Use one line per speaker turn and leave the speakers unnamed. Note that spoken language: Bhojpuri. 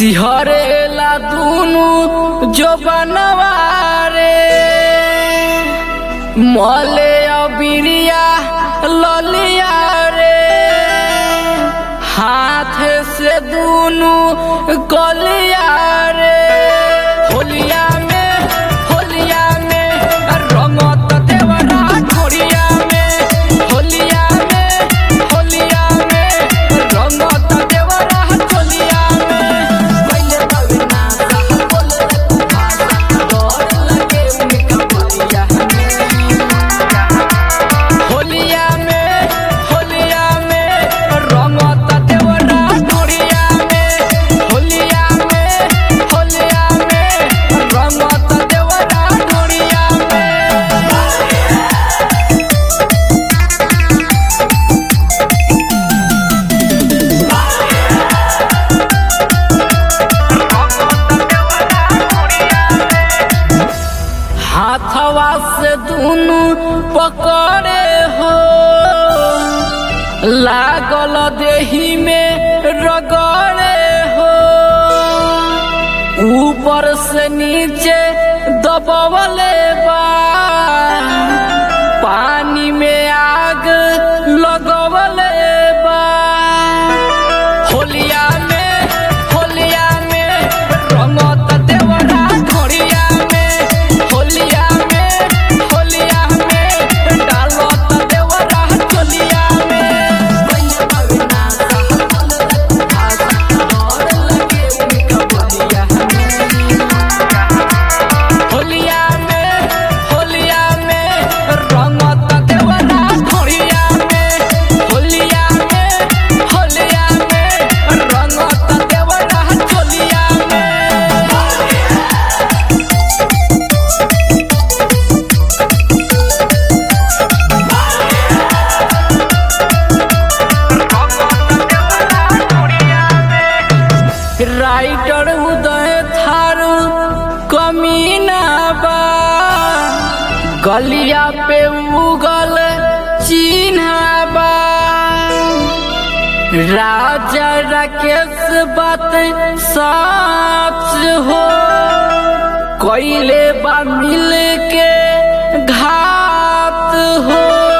सिहरेला दुनु जो बनवारे मले अबिरिया ललिया रे हाथ से दुनु कलिया रे होलिया में होलिया में रंगत देवरा छोड़िया में होलिया में होलिया में रंगत देवरा छोलिया में पहले बगना सा बोले कुमार डर लगे उनका बोलिया में होलिया में होलिया में रंगत देवरा छोड़िया में होलिया में होलिया में रंगत देवरा छोड़िया में हाथवा से दुनु पकड़े हो लागल देही में रगड़े हो ऊपर से नीचे दबवले बा पानी में आग लगवले बा होलिया में होलिया में रंगत देवरा घोड़िया में होलिया में होलिया में डालत देवरा चलिया में कइले बगना सा बोले भाषा डर लगे उनका बोलिया में होलिया में होलिया में रंगत देवरा घोड़िया में होलिया में होलिया में रंगत देवरा चलिया में राइटर उदय थारू कमीना बा गलिया पे उगल चिन्हा बा राजा राकेश बात सच हो कोइले बा मिल के घात हो